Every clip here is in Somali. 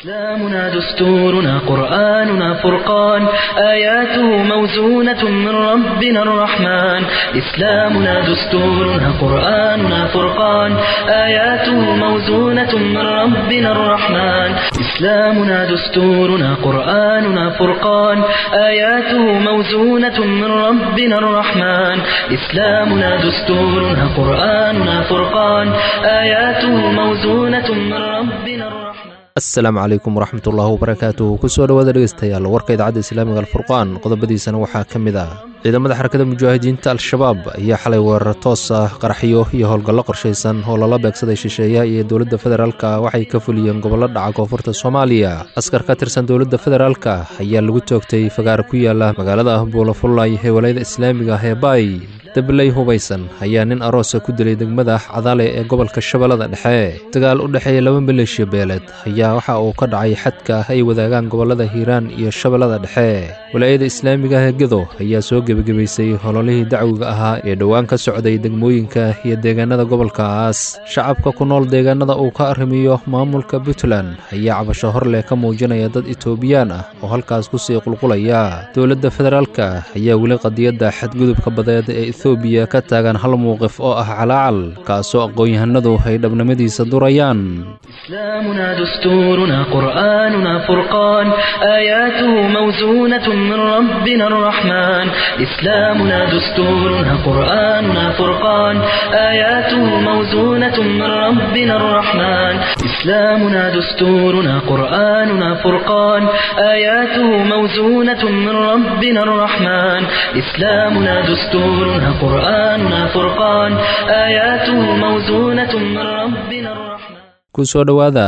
إسلامنا دستورنا قرآننا فرقان آياته موزونة من ربنا الرحمن إسلامنا دستورنا قرآننا فرقان آياته موزونة من ربنا الرحمن إسلامنا دستورنا قرآننا فرقان آياته موزونة من ربنا الرحمن إسلامنا دستورنا قرآننا فرقان آياته موزونة من ربنا الرحمن asalaamu calaykum waraxmat ullaahi wabarakaatuh kusoo dhowaada dhegeystayaal warka idaacadda islaamiga alfurqaan qodobadiisana waxaa ka mid ah ciidamada xarakada mujaahidiinta al-shabaab ayaa xalay weerar toos ah qaraxyo iyo howlgallo qorshaysan oo lala beegsaday shisheeyaha iyo dowladda federaalka waxay ka fuliyeen gobollo dhaca koonfurta soomaaliya askar ka tirsan dowladda federaalka ayaa lagu toogtay fagaar ku yaala magaalada buulafullay ee walayada islaamiga ah ee baay dabley hubaysan ayaa nin aroosa ku dilay degmada cadaale ee gobolka shabeellada dhexe dagaal u dhexeeya laba maleeshiya beeleed ayaa waxa uu ka dhacay xadka ay wadaagaan gobollada hiiraan iyo shabeellada dhexe walaayada islaamiga ah ee gedo ayaa soo gebagebaysay hololihii dacwiga ahaa ee dhowaan ka socday degmooyinka iyo deegaanada gobolkaas shacabka ku nool deegaanada uu ka arrimiyo maamulka puntland ayaa cabasho hor leh ka muujinaya dad itoobiyaan ah oo halkaas kusii qulqulaya dowladda federaalka ayaa weli qadiyadda xadgudubka badeed ee ethoobiya ka taagan hal muuqif oo ah calaacal kaasoo aqoon-yahanadu ay dhabnimadiisa durayaan إسلامنا دستورنا قرآننا فرقان آياته موزونة من ربنا الرحمن إسلامنا دستورنا قرآننا فرقان آياته موزونة من ربنا الرحمن إسلامنا دستورنا قرآننا فرقان آياته موزونة من ربنا الرحمن إسلامنا دستورنا قرآننا فرقان آياته موزونة من ربنا الرحمن kusoo dhowaada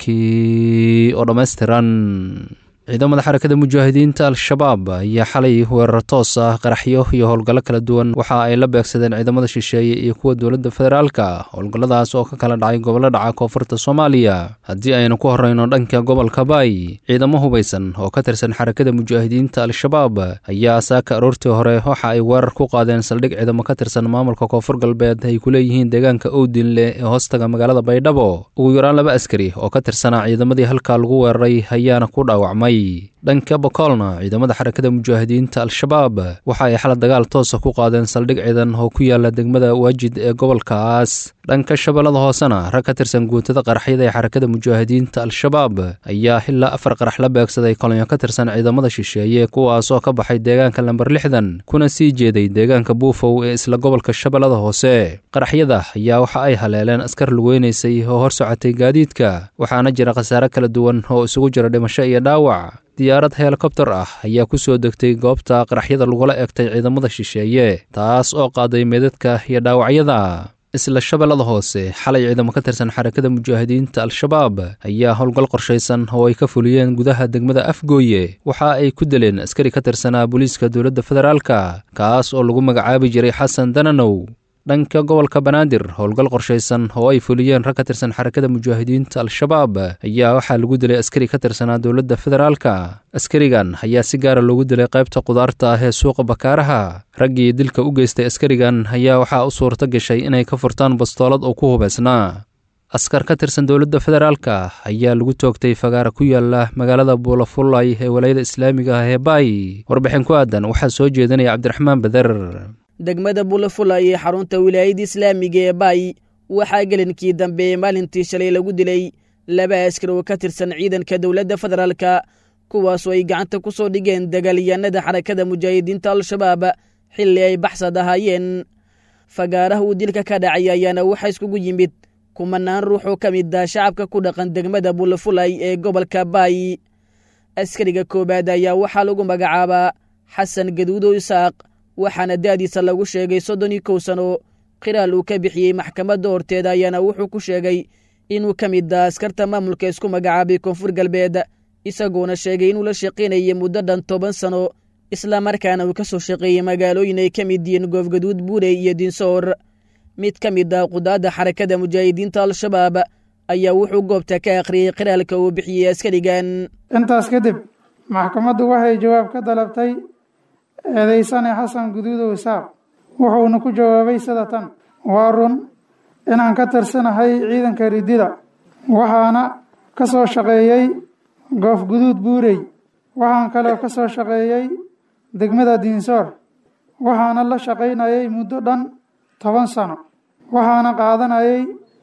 warkii oo dhammaystiran ciidamada xarakada mujaahidiinta al-shabaab ayaa xalay weerar toos ah qaraxyo iyo howlgallo kala duwan waxa ay la beegsadeen ciidamada shisheeye iyo kuwa dowladda federaalka howlgalladaas oo ka kala dhacay gobollo dhaca koonfurta soomaaliya haddii aynu ku horreyno dhanka gobolka baay ciidamo hubaysan oo ka tirsan xarakada mujaahidiinta al-shabaab ayaa saaka aroortii hore waxa ay weerar ku qaadeen saldhig ciidamo ka tirsan maamulka koonfur galbeed ay ku leeyihiin deegaanka owdinle ee hoostaga magaalada baydhabo ugu yaraan laba askari oo ka tirsanaa ciidamadii halkaa lagu weeraray ayaana ku dhaawacmay dhanka bokolna ciidamada xarakada mujaahidiinta al-shabaab waxa ay xala dagaal toosa ku qaadeen saldhig ciidan oo ku yaala degmada waajid ee gobolkaas dhanka shabeellada hoosena rag ka tirsan guutada qaraxyada ee xarakada mujaahidiinta al-shabaab ayaa ilaa afar qarax la beegsaday kolonyo ka tirsan ciidamada shisheeye kuwaasoo ka baxay deegaanka lamber lixdan kuna sii jeeday deegaanka buufow ee isla gobolka shabeellada hoose qaraxyada ayaa waxa ay haleeleen askar lugeynaysay oo hor socotay gaadiidka waxaana jira khasaare kala duwan oo isugu jira dhimasho iyo dhaawac diyaarad helikobtar ah ayaa ku soo degtay goobta qaraxyada lagula egtay ciidamada shisheeye taas oo qaaday meedadka iyo dhaawacyada isla shabeellada hoose xalay ciidamo ka tirsan xarakada mujaahidiinta al-shabaab ayaa howlgal qorshaysan oo ay ka fuliyeen gudaha degmada afgooye waxa ay ku dileen askari ka tirsanaa booliiska dowladda federaalka kaas oo lagu magacaabi jiray xasan dananow dhanka gobolka banaadir howlgal qorshaysan oo ay fuliyeen rag ka tirsan xarakada mujaahidiinta al-shabaab ayaa waxaa lagu dilay askari ka tirsanaa dowladda federaalka askarigan ayaa si gaara loogu dilay qaybta qudaarta ah ee suuqa bakaaraha raggii dilka u geystay askarigan ayaa waxaa u suurto gashay inay ka furtaan bastoolad oo ku hubaysnaa askar ka tirsan dowladda federaalka ayaa lagu toogtay fagaara ku yaala magaalada buulafullay ee walayada islaamiga ah ee baay warbixin ku aadan waxaa soo jeedinaya cabdiraxmaan beder degmada bulafulay ee xarunta wilaayada islaamiga ee baay waxaa gelinkii dambe maalintii shalay lagu dilay laba askar oo ka tirsan ciidanka dowladda federaalka kuwaasoo ay gacanta ku soo dhigeen dagaalyahanada xarakada mujaahidiinta al-shabaab xilli ay baxsad ahaayeen fagaaraha uu dilka ka dhacay ayaana waxaa iskugu yimid kumanaan ruux oo ka mid ah shacabka ku dhaqan degmada bulafulay ee gobolka baay askariga koowaad ayaa waxaa lagu magacaabaa xasan gaduudo isaaq waxaana da'diisa lagu sheegay soddon iyo kow sano qiraal uu ka bixiyey maxkamadda horteeda ayaana wuxuu ku sheegay inuu ka mid ah askarta maamulka isku magacaabay koonfur galbeed isagoona sheegay inuu la shaqaynayay muddo dhan toban sano islamarkaana uu ka soo shaqeeyey magaalooyin ay ka mid yihiin goofgaduud buurey iyo dinsoor mid ka mid ah qudaadda xarakada mujaahidiinta al-shabaab ayaa wuxuu goobta ka akhriyey qiraalka uu bixiyey askarigan intaas kadib maxkamaddu waxay jawaab ka dalabtay eedaysane xasan guduudow isaaq wuxuuna ku jawaabay sida tan waa run inaan ka tirsanahay ciidanka ridida waxaana ka soo shaqeeyey goof guduud buurey waxaan kaloo ka soo shaqeeyey degmada diinsoor waxaana la shaqaynayay muddo dhan toban sano waxaana qaadanayay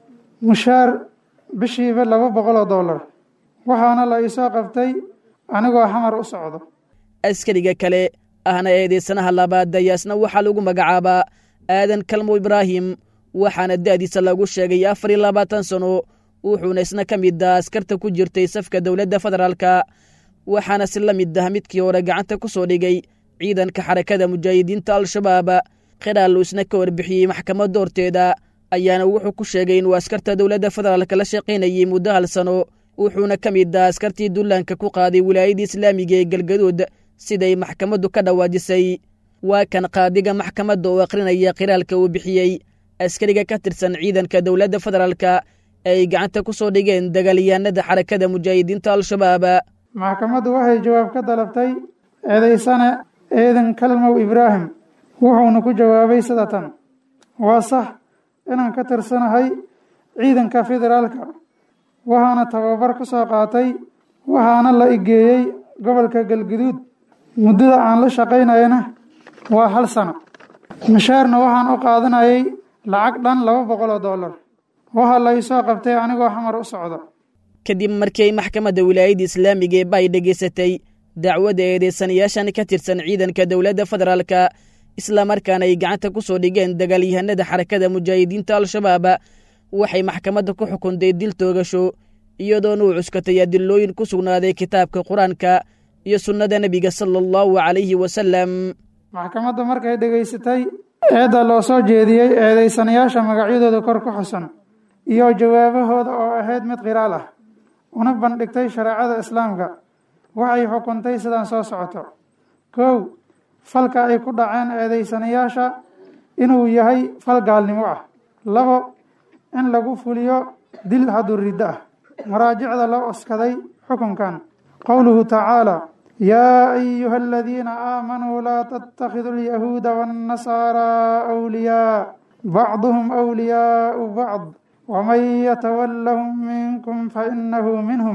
mushaar bishiiba laba boqol oo dollar waxaana la iisoo qabtay anigoo xamar u socdo askariga kale ahna eedeysanaha labaad dayaasna waxaa lagu magacaabaa aadan kalmo ibraahim waxaana da'diisa lagu sheegay afar iyo labaatan sano wuxuuna isna ka mid ah askarta ku jirtay safka dowladda federaalka waxaana si la mid ah midkii hore gacanta ku soo dhigay ciidanka xarakada mujaahidiinta al-shabaab khidhaal uu isna ka warbixiyey maxkamadda horteeda ayaana wuxuu ku sheegay inuu askarta dowladda federaalka la shaqaynayay muddo hal sano wuxuuna ka mid ah askartii dullaanka ku qaaday wilaayadda islaamiga ee galgaduud siday maxkamaddu ka dhawaajisay waa kan qaadiga maxkamadda oo akhrinaya khiraalka uu bixiyey askariga ka tirsan ciidanka dowladda federaalka ay gacanta ku soo dhigeen dagaalyahanada xarakada mujaahidiinta al-shabaab maxkamaddu waxay jawaab ka dalabtay eedaysane eedan kalmow ibraahim wuxuuna ku jawaabay sida tan waa sax inaan ka tirsanahay ciidanka federaalka waxaana tababar ku soo qaatay waxaana la igeeyey gobolka galguduud muddada aan la shaqaynayana waa hal sano mushaarna waxaan u qaadanayay lacag dhan laba boqol oo dollar waxaa la isoo qabtay anigoo xamar u socdo kadib markii ay maxkamadda wilaayadda islaamiga ee bay dhegaysatay dacwadda eedeysanayaashan ka tirsan ciidanka dowladda federaalka islamarkaana ay gacanta ku soo dhigeen dagaalyahanada xarakada mujaahidiinta al-shabaab waxay maxkamadda ku xukuntay dil toogasho iyadoona uu cuskatay adilooyin ku sugnaaday kitaabka qur-aanka iyo sunnada nebiga sala allahu calayhi wasalam maxkamaddu markay dhegaysatay eedda loo soo jeediyey eedeysanayaasha magacyadooda kor ku xusan iyo jawaabahooda oo ahayd mid qiraal ah una bandhigtay shareecada islaamka waxay xukuntay sidaan soo socoto kow falka ay ku dhaceen eedeysanayaasha inuu yahay fal gaalnimo ah labo in lagu fuliyo dil hadduu riddo ah maraajicda loo oskaday xukunkan qowluhu tacaala yaa ayuha aladiina aamanuu laa tattakhiduu alyahuuda waannasaaraa awliyaa bacduhum awliyaau bacd waman yatawallahum minkum fainahu minhum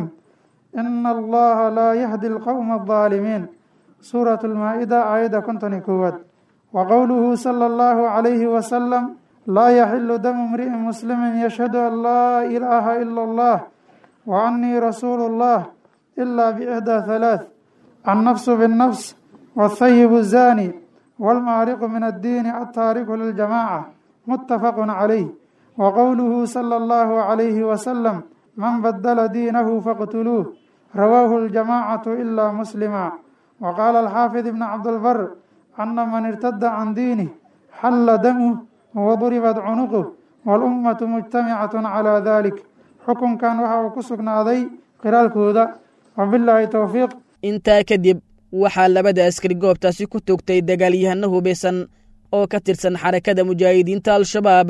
ina allaha laa yahdi alqowma aldaalimiin suurat lmaa-ida aayadda konton iyo koowaad wa qowluhu sala allahu calayhi wasalam laa yaxilu damu imri'in muslimin yashhadu an laa ilaaha ila allah wa annii rasuulu llah ila biixdaa halaath annafsu binnafs waathayibu zaani waalmaariqu min addiini altaariku liljamaaca muttafaqun calayh wa qowluhu sala allahu calayhi wasalam man badala diinahu faqtuluuh rawaahu aljamaacatu ilaa muslima wa qaala alxaafid ibnu cabdilbar ana man irtada can diinih xalla damuh waduribat cunuquh walummatu mujtamicatun calaa dalik xukunkan waxa uu ku sugnaaday qiraalkooda wabilaahi towfiiq intaa kadib waxaa labada askari goobtaasi ku toogtay dagaalyahano hubeysan oo ka tirsan xarakada mujaahidiinta al-shabaab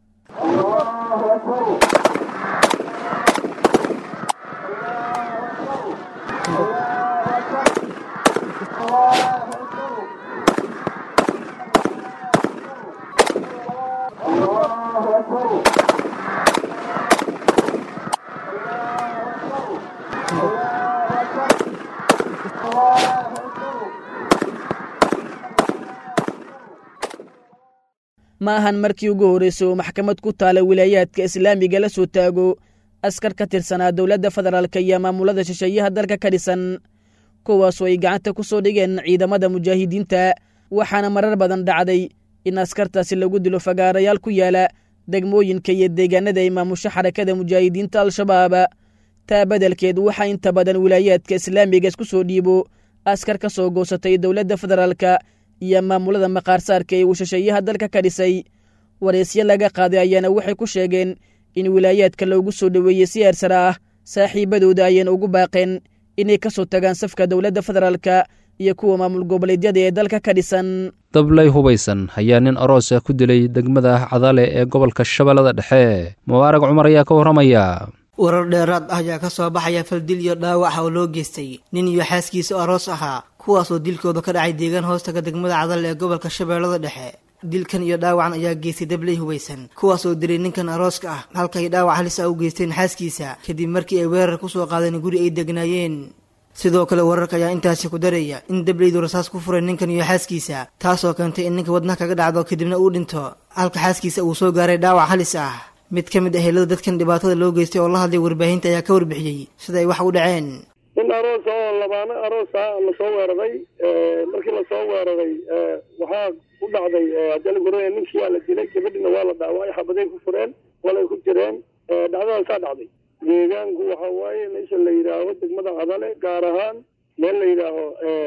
ma ahan markii ugu horreysay oo maxkamad ku taala wilaayaadka islaamiga la soo taago askar ka tirsanaa dowladda federaalka iyo maamulada shisheeyaha dalka ka dhisan kuwaasoo ay gacanta ku soo dhigeen ciidamada mujaahidiinta waxaana marar badan dhacday in askartaasi lagu dilo fagaarayaal ku yaala degmooyinka iyo deegaanada ay maamusho xarakada mujaahidiinta al-shabaab taa beddelkeed waxaa inta badan wilaayaadka islaamiga isku soo dhiibo askar ka soo goosatay dowladda federaalka iyo maamulada maqaarsaarka ee uu shisheeyaha dalka ka dhisay wareysyo laga qaaday ayaana waxay ku sheegeen in wilaayaadka loogu soo dhoweeyey si eersara ah saaxiibadooda ayayna ugu baaqeen inay ka soo tagaan safka dowladda federaalka iyo kuwa maamul goboleedyada ee dalka ka dhisan dablay hubaysan ayaa nin aroos ah ku dilay degmada cadale ee gobolka shabeellada dhexe mubaarag cumar ayaa ka warramaya warar dheeraad ah ayaa ka soo baxaya faldil iyo dhaawaca oo loo geystay nin iyo xaaskiisa aroos ahaa kuwaasoo dilkooda ka dhacay deegaan hoostaga degmada cadal ee gobolka shabeellada dhexe dilkan iyo dhaawacan ayaa geystay dabley hubaysan kuwaas oo dilay ninkan arooska ah halkay dhaawac halis ah u geysteen xaaskiisa kadib markii ay weerar kusoo qaadeen guri ay degnaayeen sidoo kale wararka ayaa intaasi ku daraya in dableydu rasaas ku furay ninkan iyo xaaskiisa taasoo keentay in ninka wadnaha kaga dhacdo kadibna uu dhinto halka xaaskiisa uu soo gaaray dhaawac halis ah mid ka mid ah helada dadkan dhibaatada loo geystay oo la hadlay warbaahinta ayaa ka warbixiyey sida ay wax u dhaceen nin aroos oo labaano aroosa lasoo weeraray markii lasoo weeraray waxaa u dhacday adalgore ninkii waa la dilay gabadhina waa la dhaawacay xabaday ku fureen walay ku jireen dhacdadaasaa dhacday deegaanku waxa waaye meesha la yidhaaho degmada cadale gaar ahaan meel la yidhaaho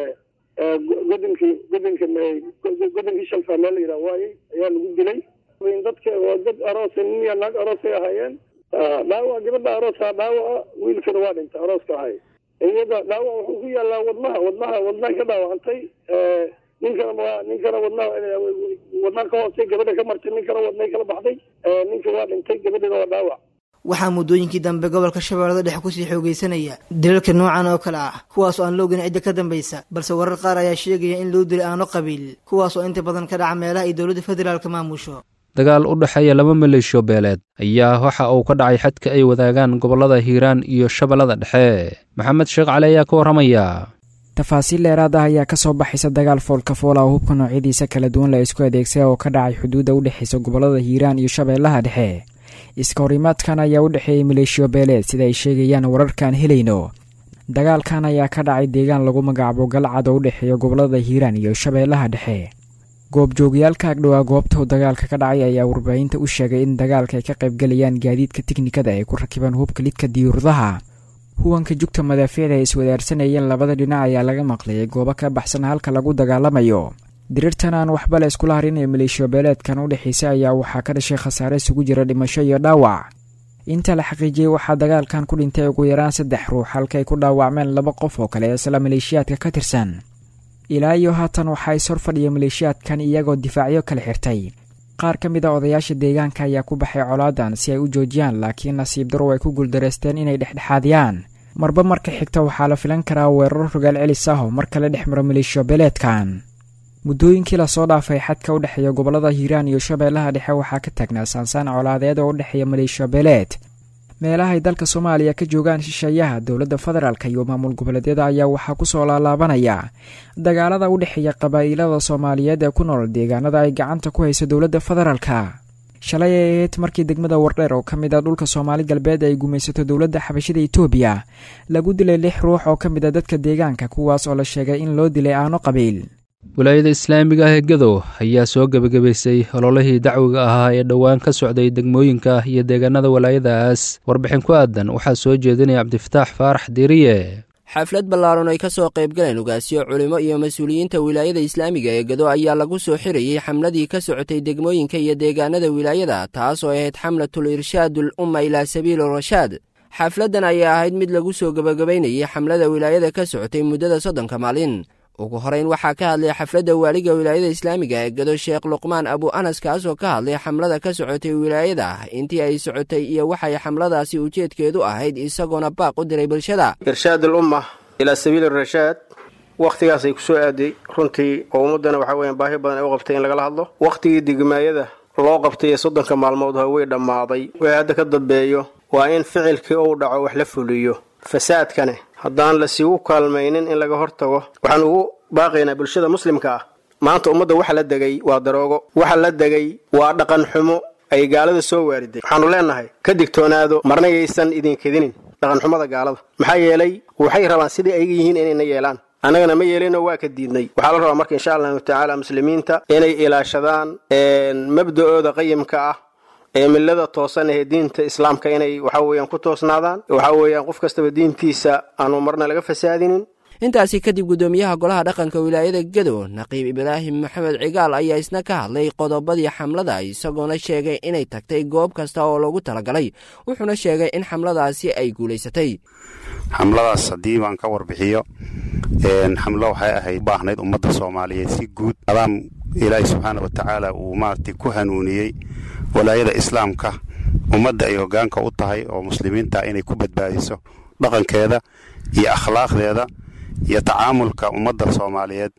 godinkii godinka godinkii shalfa meel la yidhaho waaye ayaa lagu dilay dadka waa dad aroos nin iyo naag aroosay ahaayeen dhaawac gabadha arooska dhaawaca wiilkana waa dhintay arooska ahay iyada dhaawac wuxuu ku yaalaa wadnaha wadnaha wadnaha ka dhaawacantay ninkana waa ninkana wadnaha wadnaha ka hoostay gabadha ka martay ninkana wadnay kala baxday ninka waa dhintay gabadhina waa dhaawac waxaa muddooyinkii dambe gobolka shabeellada dhexe kusii xoogeysanaya dilalka noocan oo kale ah kuwaas oo aan la ogeyn cidda ka dambaysa balse warar qaar ayaa sheegaya in loo dilay aano qabiil kuwaas oo inta badan ka dhaca meelaha ay dowladda federaalka maamusho dagaal u dhexeeya laba maleeshiyo beeleed ayaa waxa uu ka dhacay xadka ay wadaagaan gobollada hiiraan iyo shabeellada dhexe maxamed sheekh cali ayaa ka warramaya tafaasiil dheeraad ah ayaa ka soo baxaysa dagaal foolka foola oo hubka noocyadiisa kala duwan la isku adeegsay oo ka dhacay xuduudda u dhexaysa gobollada hiiraan iyo shabeellaha dhexe iska horimaadkan ayaa u dhexeeyey maleeshiyo beeleed sida ay sheegayaan wararkaan helayno dagaalkan ayaa ka dhacay deegaan lagu magacaabo galcad oo u dhexeeya gobollada hiiraan iyo shabeellaha dhexe goobjoogayaalka agdhowaa goobta dagaalka ka dhacay ayaa warbaahinta u sheegay in dagaalka ay ka qaybgalayaan gaadiidka tiknikada ay ku rakibaan hubka lidka diyuuradaha huwanka jugta madaafiicda ay iswadaarsanayeen labada dhinac ayaa laga maqlayay goobo ka baxsan halka lagu dagaalamayo diriirtan aan waxba la iskula harin ee maleeshiyo beeleedkan u dhexaysa ayaa waxaa ka dhashay khasaare isugu jira dhimasho iyo dhaawac inta la xaqiijiyey waxaa dagaalkan ku dhintay ugu yaraan saddex ruux halkaay ku dhaawacmeen laba qof oo kale isla maleeshiyaadka ka tirsan ilaa iyo haatan waxaa is hor fadhiya maleeshiyaadkan iyagoo difaacyo kala xirtay qaar ka mid a odayaasha deegaanka ayaa ku baxay colaadan si ay u joojiyaan laakiin nasiib darow ay ku guuldareysteen inay dhexdhexaadiyaan marba marka xigta waxaa la filan karaa weeraro rogaal celis ah oo mar kale dhex maro maleeshiyo beeleedkan muddooyinkii lasoo dhaafay xadka u dhexeeya gobollada hiiraan iyo shabeellaha dhexe waxaa ka taagnaa saansaan colaadeed oo u dhexeeya maleeshiyo beeleed meelahay dalka soomaaliya ka joogaan shisheeyaha dowladda federaalk iyo maamul goboleedyada ayaa waxaa kusoo laalaabanaya dagaalada u dhexeeya qabaa'ilada soomaaliyeed ee ku nool deegaanada ay gacanta ku hayso dowladda federaalka shalay ay ahayd markii degmada wardheer oo ka mid a dhulka soomaali galbeed ay gumaysato dowladda xabashida etoobiya lagu dilay lix ruux oo ka mid a dadka deegaanka kuwaas oo la sheegay in loo dilay aano qabiil wilaayada islaamiga ah ee gadow ayaa soo gebagabaysay ololihii dacwiga ahaa ee dhowaan ka socday degmooyinka iyo deegaanada walaayadaas warbixin ku aadan waxaa soo jeedinaya cabdifataax faarax diiriye xaflad ballaaran ay ka soo qayb galeen ugaasyo culimo iyo mas-uuliyiinta wilaayada islaamiga ee gado ayaa lagu soo xirayey xamladii ka socotay degmooyinka iyo deegaanada wilaayada taas oo ahayd xamlatul irshaadul umma ilaa sabiili rashaad xafladdan ayaa ahayd mid lagu soo gebagabaynayay xamlada wilaayada ka socotay muddada soddonka maalin ugu horeyn waxaa ka hadlay xafladda waaliga wilaayada islaamiga ee gado sheekh luqmaan abu anas kaas oo ka hadlay xamlada ka socotay wilaayada intii ay socotay iyo waxay xamladaasi ujeedkeedu ahayd isagoona baaq u diray bulshada irshaad alumma ilaa sabiili rashaad wakhtigaasay ku soo aaday runtii oo ummaddana waxaa weeyaan baahi badan ay u qabtay in lagala hadlo wakhtigii degmaayada loo qabtay ee soddonka maalmood ho way dhammaaday way hadda ka dambeeyo waa in ficilkii uu dhaco wax la fuliyo fasaadkane haddaan lasiigu kaalmaynin in laga hortago waxaan ugu baaqaynaa bulshada muslimka ah maanta ummadda waxa la degay waa daroogo waxa la degay waa dhaqan xumo ay gaalada soo waariday waxaanu leenahay ka digtoonaado marna yaysan idinkedinin dhaqanxumada gaalada maxaa yeelay waxay rabaan sidai ayga yihiin inayna yeelaan annagana ma yeelinoo waa ka diidnay waxaa la rabaa marka insha allahu tacaala muslimiinta inay ilaashadaan mabda-ooda qayimka ah ee millada toosan ee diinta islaamka inay waxa weeyaan ku toosnaadaan waxa weeyaan qof kastaba diintiisa aanu marna laga fasaadinin intaasi kadib guddoomiyaha golaha dhaqanka wilaayada gado naqiib ibraahim maxamed cigaal ayaa isna ka hadlay qodobadii xamlada isagoona sheegay inay tagtay goob kasta oo loogu talagalay wuxuuna sheegay in xamladaasi ay guulaysatay xamladaas haddii baan ka warbixiyo xamlo waxay ahayd baahnayd ummadda soomaaliyeed si guud adaam ilaahi subxaana wa tacaala uu maaragtay ku hanuuniyey walaayada islaamka ummadda ay hoggaanka u tahay oo muslimiinta inay ku badbaadiso dhaqankeeda iyo akhlaaqdeeda iyo tacaamulka ummadda soomaaliyeed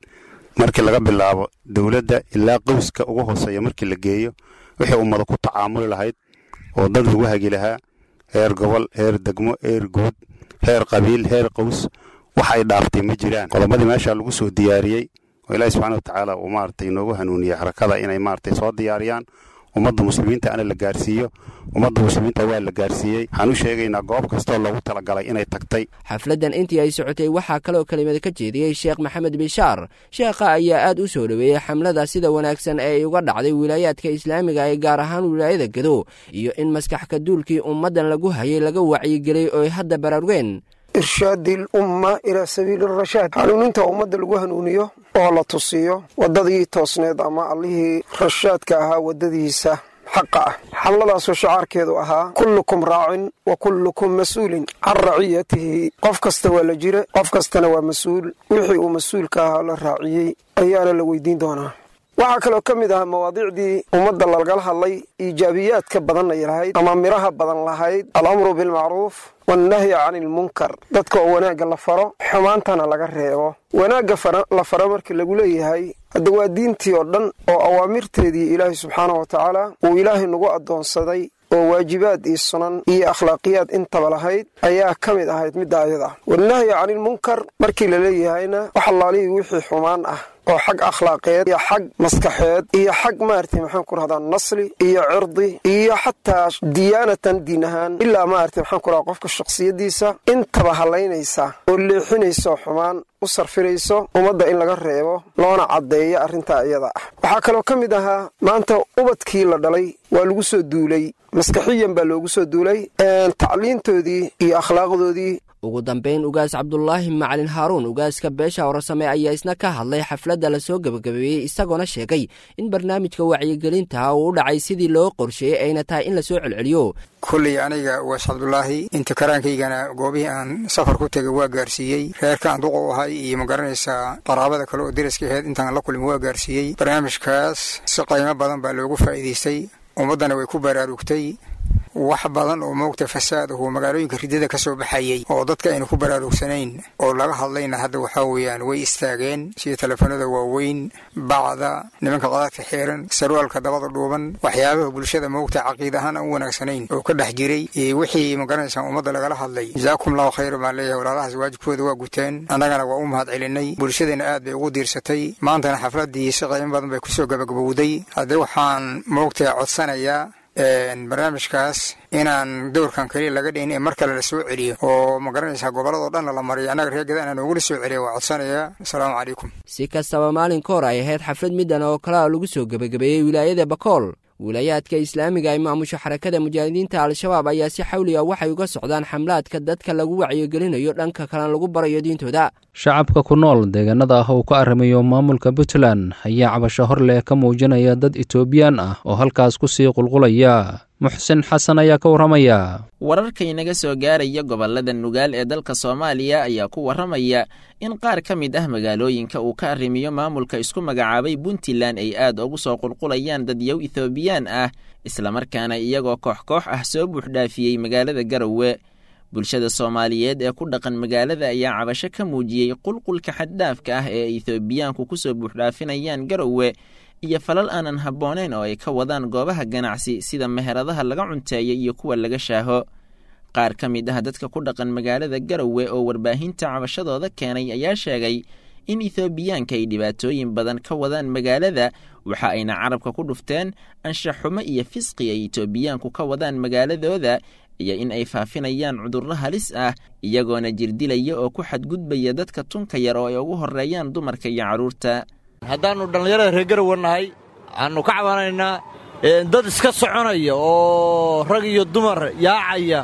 markii laga bilaabo dowladda ilaa qowska ugu hooseeya markii la geeyo wixii ummada ku tacaamuli lahayd oo dad lagu hagi lahaa heer gobol heer degmo heer guud heer qabiil heer qows wax ay dhaaftay ma jiraan qodobadii meesha lagu soo diyaariyey oo ilaahi subxaana wa tacaala uu maaragtay inoogu hanuuniyey harakada inay maaragtay soo diyaariyaan ummadda muslimiinta ana la gaarsiiyo ummadda muslimiinta waa la gaarsiiyey waxaan u sheegaynaa goob kastoo loogu talagalay inay tagtay xafladdan intii ay socotay waxaa kaloo kelimada ka jeediyey sheekh maxamed bishaar sheekha ayaa aad u soo dhoweeyey xamlada sida wanaagsan ee ay uga dhacday wilaayaadka islaamiga ee gaar ahaan wilaayada gado iyo in maskax ka duulkii ummaddan lagu hayay laga wacyigelay oo ay hadda baraarugeen irshaadi lumma ilaa sabiili rashaad hanuuninta ummadda lagu hanuuniyo oo la tusiyo waddadii toosneed ama allihii rashaadka ahaa waddadiisa xaqa ah xamladaasoo shacaarkeedu ahaa kullukum raacin wa kullukum mas-uulin can raciyatihi qof kasta waa la jira qof kastana waa mas-uul wixii uu mas-uulka ahaa la raaciyey ayaana la weydiin doonaa waxaa kaloo ka mid ah mawaadiicdii ummadda lagala hadlay iijaabiyaadka badan ay lahayd ama midhaha badan lahayd alamru bilmacruuf wannahyi cani ilmunkar dadka oo wanaagga la faro xumaantana laga reebo wanaagga la faro marka lagu leeyahay hadda waa diintii oo dhan oo awaamirteedii ilaahay subxaana wa tacaala uu ilaahay nagu addoonsaday oo waajibaad iyo sunan iyo akhlaaqiyaad intaba lahayd ayaa ka mid ahayd midda ayada ah wannahyi canilmunkar markii la leeyahayna wax allaalihii wixii xumaan ah oo xag akhlaaqeed iyo xag maskaxeed iyo xag maaragtay maxaan ku rahdaa nasli iyo cirdi iyo xataa diyaanatan diin ahaan ilaa maaragtay maxaan ku rahdaa qofka shakhsiyaddiisa intaba hallaynaysa oo leexinayso xumaan u sarfirayso ummadda in laga reebo loona caddeeyo arrintaa iyada ah waxaa kaloo ka mid ahaa maanta ubadkii la dhalay waa lagu soo duulay maskaxiyan baa loogu soo duulay tacliintoodii iyo akhlaaqdoodii ugu dambayn ugaas cabdulaahi macalin haaruun ugaaska beesha horesame ayaa isna ka hadlay xafladda lasoo gebagabeeyey isagoona sheegay in barnaamijka wacyigelinta uu u dhacay sidii loo qorsheeyey ayna tahay in lasoo celceliyo kulley aniga ugaas cabdulaahi inta karaankaygana goobihii aan safar ku tegay waa gaarsiiyey reerkaan duqa u ahay iyo ma garanaysaa qaraabada kale oo deriska aheyd intaan la kulmi waa gaarsiiyey barnaamijkaas si qiimo badan baa loogu faa'iidaystay ummaddana way ku baraarugtay wax badan oo moogta fasaad ahu magaalooyinka ridada ka soo baxayey oo dadka aynu ku baraarugsanayn oo laga hadlayna hadda waxaa weeyaan way istaageen sida telefoonada waaweyn bacda nimanka qadaadka xiiran sarwaalka dabada dhuuban waxyaabaha bulshada moogta caqiid ahaan aan u wanaagsanayn oo ka dhex jiray wixii magaranaysaa ummadda lagala hadlay jazaakum allahu khayr baan leeyahay walaalahaas waajibkooda waa guteen annagana waa u mahad celinay bulshadana aad bay ugu diirsatay maantana xafladdii si qiimo badan bay kusoo gabagabowday haddee waxaan moogta codsanayaa barnaamijkaas inaan dowrkan keliya laga dhihin ee mar kale la soo celiyo oo ma garanaysaa gobolladoo dhanna la mariyo annaga reer gadaan noogula soo celiya waa codsanayaa asalaamu calaykum si kastaba maalin ka hor ay ahayd xaflad middan oo kalea lagu soo gebagabeeyey wilaayada bakool wilaayaadka islaamiga ay maamusho xarakada mujaahidiinta al-shabaab ayaa si xawliga waxay uga socdaan xamlaadka dadka lagu wacyigelinayo dhanka kalena lagu barayo diintooda shacabka ku nool deegaanada ah uu ka arrimayo maamulka puntland ayaa cabasho hor leh ka muujinaya dad etoobiyaan ah oo halkaas ku sii qulqulaya muxsin xasan ayaa ka warramaya wararka inaga soo gaaraya gobollada nugaal ee dalka soomaaliya ayaa ku warramaya in qaar ka mid ah magaalooyinka uu ka arrimiyo maamulka isku magacaabay puntland ay aad ugu soo qulqulayaan dadyow ethoobiyan ah islamarkaana iyagoo koox koox ah soo buuxdhaafiyey magaalada garowe bulshada soomaaliyeed ee ku dhaqan magaalada ayaa cabasho ka muujiyey qulqulka xaddhaafka ah ee ethoobiyaanku ku soo buuxdhaafinayaan garowe iyo falal aanan habbooneyn oo ay ka wadaan goobaha ganacsi sida meheradaha laga cunteeya iyo kuwa laga shaaho qaar ka mid ah dadka ku dhaqan magaalada garowe oo warbaahinta cabashadooda keenay ayaa sheegay in ethoobiyaanka ay dhibaatooyin badan ka wadaan magaalada waxa ayna carabka ku dhufteen anshaxumo iyo fisqi ay etoobiyaanku ka wadaan magaaladooda iyo in ay faafinayaan cudurro halis ah iyagoona jirdilaya oo ku xadgudbaya dadka tunka yar oo ay ugu horreeyaan dumarka iyo carruurta haddaannu dhallinyarada reer garowe nahay waxaannu ka cabanaynaa dad iska soconaya oo rag iyo dumar yaacaya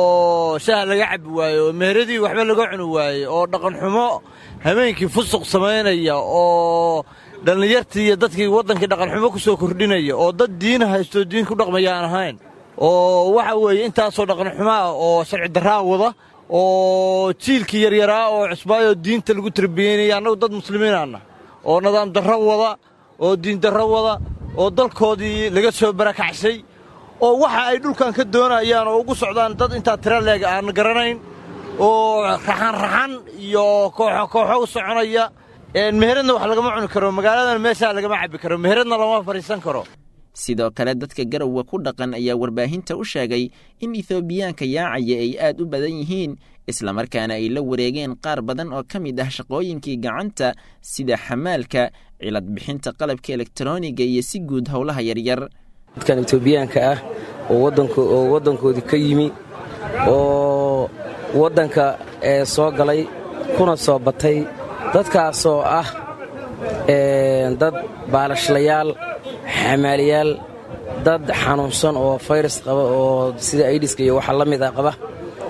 oo shaha laga cabbi waaye oo meheradii waxba laga cuni waaye oo dhaqanxumo habeenkii fusuq samaynaya oo dhallinyartii iyo dadkii waddankii dhaqanxumo ku soo kordhinaya oo dad diina haystoo diin ku dhaqmaya aan ahayn oo waxa weeye intaasoo dhaqanxumo ah oo sharci darraa wada oo jiilkii yaryaraa oo cusbaayoo diinta lagu tarbiyeynaya annagu dad muslimiinaanna oo nidaam darro wada oo diindarro wada oo dalkoodii laga soo barakacsay oo waxa ay dhulkan ka doonayaan oo ugu socdaan dad intaa tira leeg aan garanayn oo raxanraxan iyo kooxo kooxo u soconaya meheradna wax lagama cuni karo magaaladana meeshaa lagama cabbi karo meheradna lama fadhiisan karo sidoo kale dadka garowa ku dhaqan ayaa warbaahinta u sheegay in ethoobiyaanka yaacaya ay aad u badan yihiin islamarkaana ay la wareegeen qaar badan oo ka mid ah shaqooyinkii gacanta sida xamaalka cilad bixinta qalabka elektroniga iyo si guud howlaha yaryar dadkan etoobiyaanka ah oo waddankoodii ka yimi oo waddanka ee soo galay kuna soo batay dadkaasoo ah dad baalashlayaal xamaaliyaal dad xanuunsan oo fayrus qaba oo sida aidiska iyo waxa la mid a qaba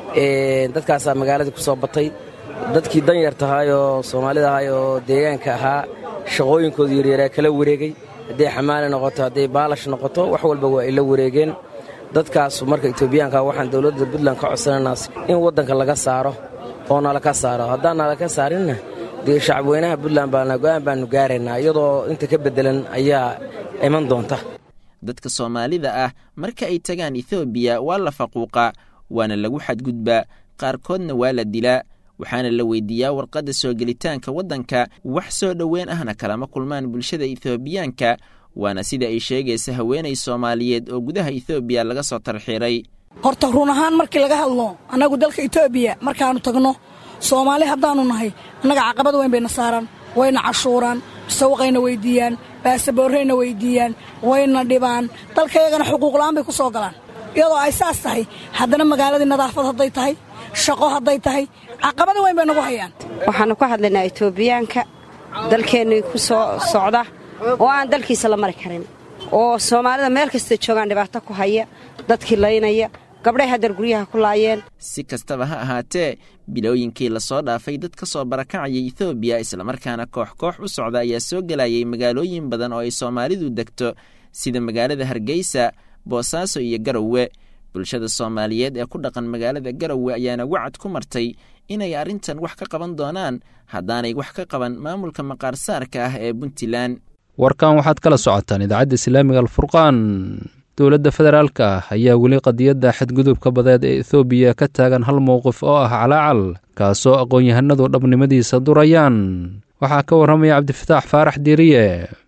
dadkaasaa magaaladii ku soo batay dadkii danyar tahay oo soomaalida ahay oo deegaanka ahaa shaqooyinkooda yaryaraa kala wareegay hadday xamaali noqoto hadday baalash noqoto wax walba waa ay la wareegeen dadkaas marka etoobiyaanka waxaan dowladda puntland ka codsanaynaa in waddanka laga saaro oo nalaka saaro haddaan nalaka saarinna dee shacabweynaha puntland baana go'aan baannu gaaraynaa iyadoo inta ka beddelan ayaa iman doonta dadka soomaalida ah marka ay tagaan ethoobiya waa la faquuqaa waana lagu xadgudbaa qaarkoodna waa la dilaa waxaana la weydiiyaa warqadda soo gelitaanka waddanka wax soo dhoweyn ahna kalama kulmaan bulshada ethoobiyaanka waana sida ay sheegaysa haweenay soomaaliyeed oo gudaha ethoobiya laga soo tarxiiray horta run ahaan markii laga hadlo annagu dalka etoobiya markaannu tagno soomaali haddaannu nahay annaga caqabad weyn bayna saaraan wayna cashuuraan sawaqayna weyddiiyaan baasaboorrayna weyddiiyaan wayna dhibaan dalkayagana xuquuqla'aan bay ku soo galaan iyadoo ay saas tahay haddana magaaladii nadaafad hadday tahay shaqo hadday tahay caqabada weyn bay nagu hayaan waxaannu ka hadlaynaa etoobiyaanka dalkeennii ku soo socda oo aan dalkiisa la mari karin oo soomaalida meel kasta joogaan dhibaato ku haya dadkii laynaya gabdhay haddar guryaha ku laayeen si kastaba ha ahaatee bilooyinkii lasoo dhaafay dad ka soo barakacaya ethoobiya islamarkaana koox koox u socda ayaa soo gelayay magaalooyin badan oo ay soomaalidu degto sida magaalada hargeysa boosaaso iyo garowe bulshada soomaaliyeed ee ku dhaqan magaalada garowe ayaana wacad ku martay inay arrintan wax ka qaban doonaan haddaanay wax ka qaban maamulka maqaarsaarka ah ee puntland warkan waxaad kala socotaan idaacadda islaamiga alfurqaan dowladda federaalka ah ayaa weli qadiyadda xadgudubka badeed ee ethoobiya ka taagan hal mowqif oo ah calaacal kaasoo aqoon-yahanadu dhabnimadiisa durayaan waxaa ka warramaya cabdifataax faarax diiriye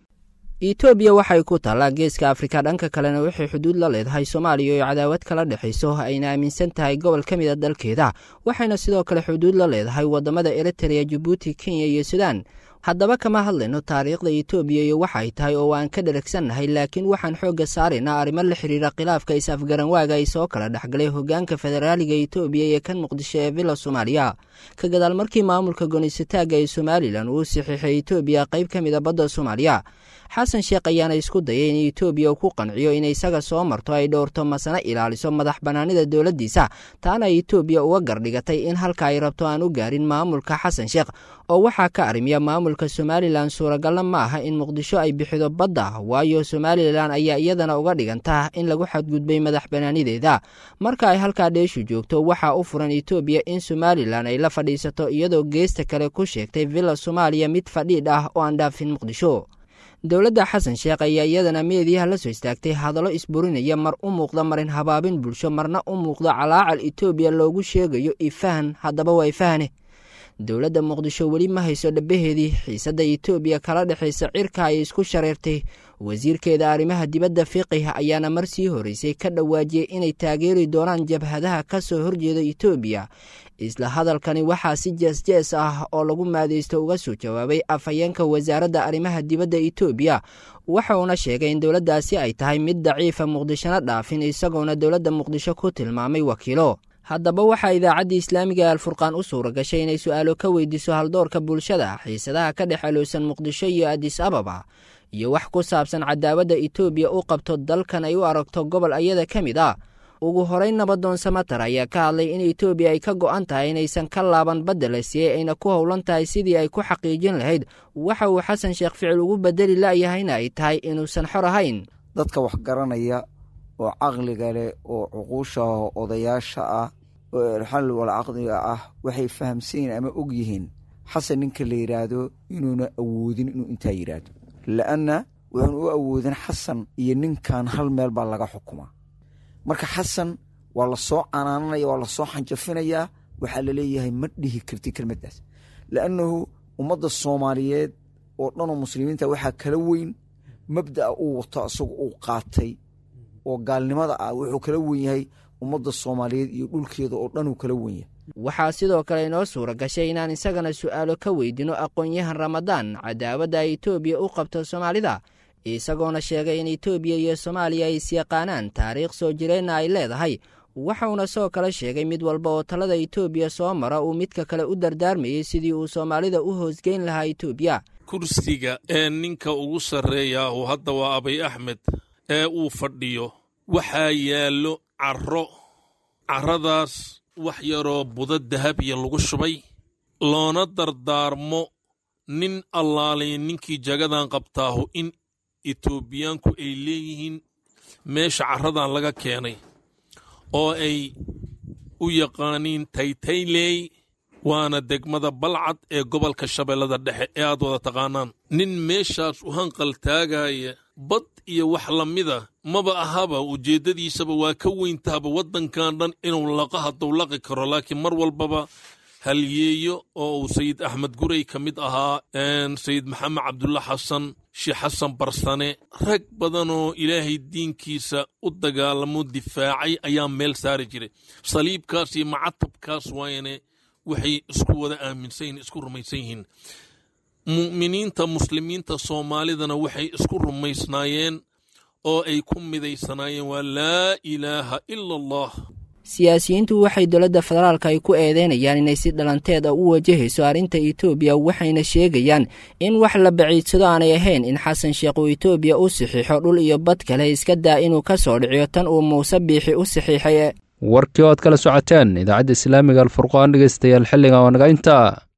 etoobiya waxay ku taallaa geeska afrika dhanka kalena waxay xuduud la leedahay soomaaliya oo cadaawad kala dhexayso ayna aaminsan tahay gobol ka mid a dalkeeda waxayna sidoo kale xuduud la leedahay waddamada eritrea jabuuti kenya iyo suudaan haddaba kama hadlayno taariikhda etoobiya iyo waxa ay tahay oo waan ka dheragsannahay laakiin waxaan xoogga saaraynaa arrimo la xidhiira khilaafka is-afgaranwaaga ay soo kala dhexgalay hoggaanka federaaliga etoobiya iyo kan muqdisho ee villa soomaaliya ka gadaal markii maamulka gonisataagga ee somalilan uu saxiixay etoobiya qayb ka mid a badda soomaaliya xasan sheekh ayaana isku dayay in etoobiya uu ku qanciyo in isaga soo marto ay dhowrto masana ilaaliso madax bannaanida dowladdiisa taana etoobiya uga gardhigatay in halka ay rabto aan u gaarin maamulka xasan sheekh oo waxaa ka arrimiya maamulka somalilan suuragalna ma aha in muqdisho ay bixido badda waayo somalilan ayaa iyadana uga dhiganta in lagu xadgudbay madax bannaanideeda marka ay halkaa dheeshu joogto waxaa u furan etoobiya in somalilan ay la fadhiisato iyadoo geesta kale ku sheegtay villa soomaaliya mid fadhiidh ah oo aan dhaafin muqdisho dowladda xasan sheekh ayaa iyadana meediyaha la soo istaagtay hadallo isburinaya mar u muuqda marin habaabin bulsho marna u muuqda calaacal etoobiya loogu sheegayo ifahan haddaba waa ifahane dowladda muqdisho weli ma hayso dhabaheedii xiisadda etoobiya kala dhexaysa cirka ay isku shareertay wasiirkeeda arrimaha dibadda fiqih ayaana mar sii horeysay ka dhawaajiyey inay taageeri doonaan jabhadaha ka soo horjeeda etoobiya isla hadalkani waxaa si jees-jees ah oo lagu maadeysto uga soo jawaabay afhayeenka wasaaradda arrimaha dibadda etoobiya waxa uuna sheegay in dowladdaasi ay tahay mid daciifa muqdishona dhaafin isagoona dowladda muqdisho ku tilmaamay wakiilo haddaba waxaa idaacaddii islaamiga ee alfurqaan u suura gashay inay su-aalo ka weydiiso haldoorka bulshada xiisadaha ka dhex alowsan muqdisho iyo adis ababa iyo wax ku saabsan cadaawadda etoobiya u qabto dalkan ay u aragto gobol ayada ka mid ah ugu horeyn nabadoon samatar ayaa ka hadlay in etoobiya ay ka go'an tahay inaysan ka laaban badda la siiyey ayna ku howlan tahay sidii ay ku xaqiijin lahayd waxa uu xasan sheekh ficil ugu bedeli la'yahayna ay tahay inuusan xor ahayn dadka wax garanaya oo caqliga leh oo cuquusha odayaasha ah oo erxal wal caqdiga ah waxay fahamsanyihin ama og yihiin xasan ninka la yidhaahdo inuuna awoodin inuu intaa yidhaahdo la'anna wuxuun u awoodin xasan iyo ninkan hal meel baa laga xukumaa marka xasan waa la soo canaananaya waa la soo xanjafinayaa waxaa la leeyahay ma dhihi karti kelmaddaas la'annahu ummadda soomaaliyeed oo dhanoo muslimiinta waxaa kala weyn mabda'a uu wato isagu uu qaatay oo gaalnimada ah wuxuu kala wen yahay ummadda soomaaliyeed iyo dhulkeeda oo dhanuu kala wen yahay waxaa sidoo kale inoo suura gashay inaan isagana su'aalo ka weydino aqoon-yahan ramadaan cadaawadda ay etoobiya u qabto soomaalida isagoona sheegay in etoobiya iyo soomaaliya ay isyaqaanaan taariikh soo jireenna ay leedahay waxauna soo kale sheegay mid walba oo talada etoobiya soo mara uu midka kale u dardaarmayey sidii uu soomaalida u hoosgeyn lahaa etoobiya kursiga ee ninka ugu sarreeyaahu hadda waa abay axmed ee uu fadhiyo waxaa yaallo carro carradaas wax yaroo budo dahabiya lagu shubay loona dardaarmo nin allaalay ninkii jagadan qabtaahu in etoobiyaanku ay leeyihiin meesha carradan laga keenay oo ay u yaqaaniin taytayley waana degmada balcad ee gobolka shabeellada dhexe ee aad wada taqaanaan nin meeshaas u hanqal taagaya bad iyo wax la mida maba ahaba ujeeddadiisaba waa ka weyntahaba waddankan dhan inuu laqa hadduu laqi karo laakiin mar walbaba halyeeyo oo uu sayid axmed gurey ka mid ahaa sayid maxamed cabdulla xasan sheekh xasan barsane rag badanoo ilaahay diinkiisa u dagaalamo difaacay ayaa meel saari jiray saliibkaas iyo macatabkaas waayane waxay isku wada aaminsan yihin isku rumaysan yihiin mu'miniinta muslimiinta soomaalidana waxay isku rumaysnaayeen oo ay ku midaysanaayeen waa laa ilaaha ila allah siyaasiyiintu waxay dowladda federaalka ay ku eedeynayaan inay si dhalanteed a u wajahayso arrinta etoobiya waxayna sheegayaan in wax la baciidsado aanay ahayn in xasan sheekh uu etoobiya u saxiixo dhul iyo bad kale iska daa inuu ka soo dhiciyo tan uu muuse biixi u saxiixay warkii oo aad kala socoteen idaacadda islaamiga alfurqaan dhegeystayaal xilligan waa naga intaa